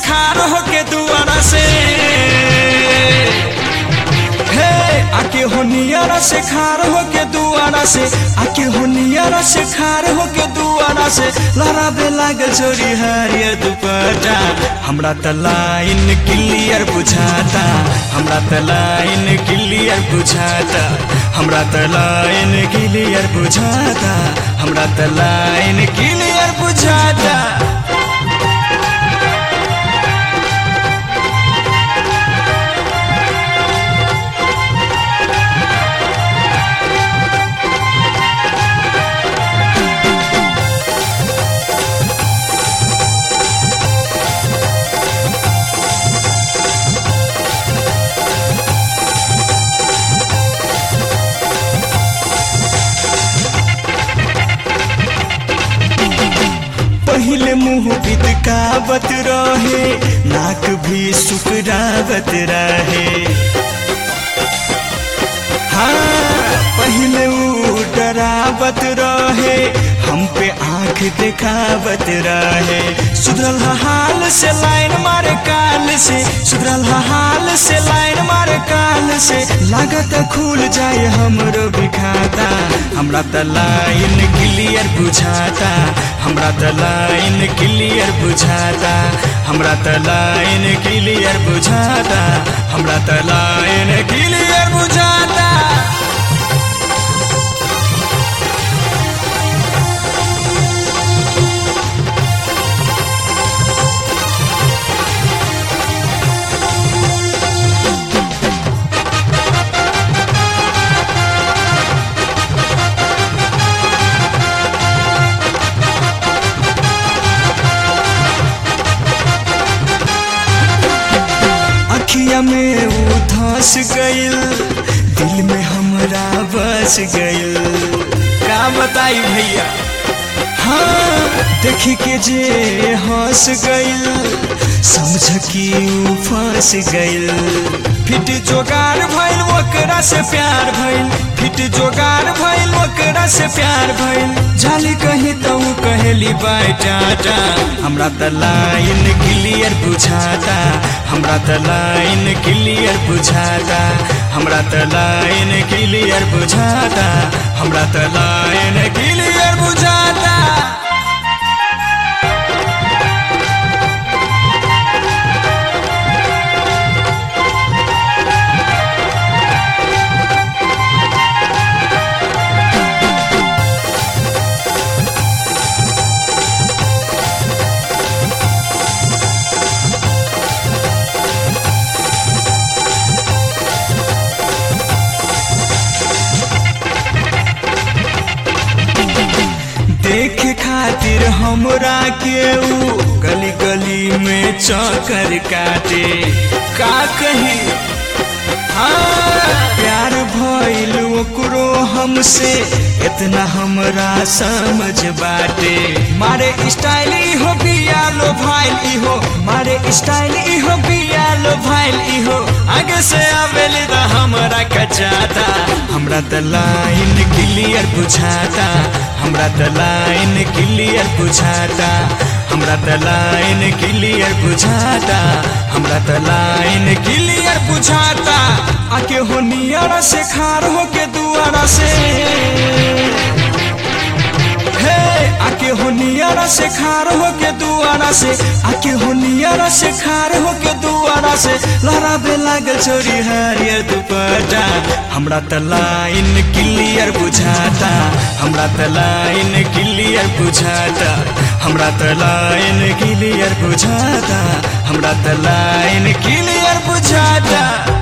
खार होके दुआरा से हे आके हो नियारा से खार होके दुआरा से आके हो नियारा से खार होके दुआरा से लहराबे लागल छोरी हरियर दुपट्टा हमरा त लाइन क्लियर बुझाता हमरा त लाइन क्लियर बुझाता हमरा त लाइन क्लियर बुझाता हमरा त लाइन क्लियर बुझाता पहले मुंह बिदकावत रहे नाक भी सुकरावत रहे हाँ पहले ऊ डरावत रहे हम पे आंख दिखावत रहे सुधरल हा हाल से लाइन मारे काल से सुधरल हा हाल से लाइन मारे काल से लागत खुल जाए हमरो भी खाता हमरा त लाइन क्लियर बुझाता हमरा त लाइन क्लियर बुझाता हमरा त लाइन क्लियर बुझाता हमरा त लाइन क्लियर बुझाता अखिया में वो धस गइल दिल में हमरा बस गइल का बताई भैया हाँ देखी के जे हंस गइल समझ कि ऊ फंस गइल फिट जोगार भइल ओकरा से प्यार भइल फिट जोगार भइल ओकरा से प्यार भइल जाली कहीं तो ऊ कहेली बाय टाटा हमरा त लाइन क्लियर बुझाता हमरा त लाइन क्लियर बुझाता हमरा त लाइन क्लियर बुझाता हमरा त लाइन क्लियर बुझाता देखे खातिर हमरा के ऊ गली गली में चक्कर काटे का कही हाँ प्यार भइल ओकरो हमसे इतना हमरा समझ बाटे मारे स्टाइल इहो बिया लो भाइल इहो मारे स्टाइल इहो बिया लो भाइल इहो आगे से आवेली त हमरा कचाता हमरा त लाइन क्लियर बुझाता हमरा त लाइन क्लियर बुझाता हमरा त लाइन क्लियर बुझाता हमरा त लाइन क्लियर बुझाता आके हो नियरा से खार हो के दुआरा से हे आके हो नियरा से खार हो के दुआरा से आके हो नियरा से खार हो के दुआरा से लहराबे लागल छोरी हरियर दुपट्टा हमरा त लाइन क्लियर बुझाता हमरा त लाइन क्लियर बुझाता हमरा त लाइन क्लियर बुझाता हमरा त लाइन क्लियर बुझाता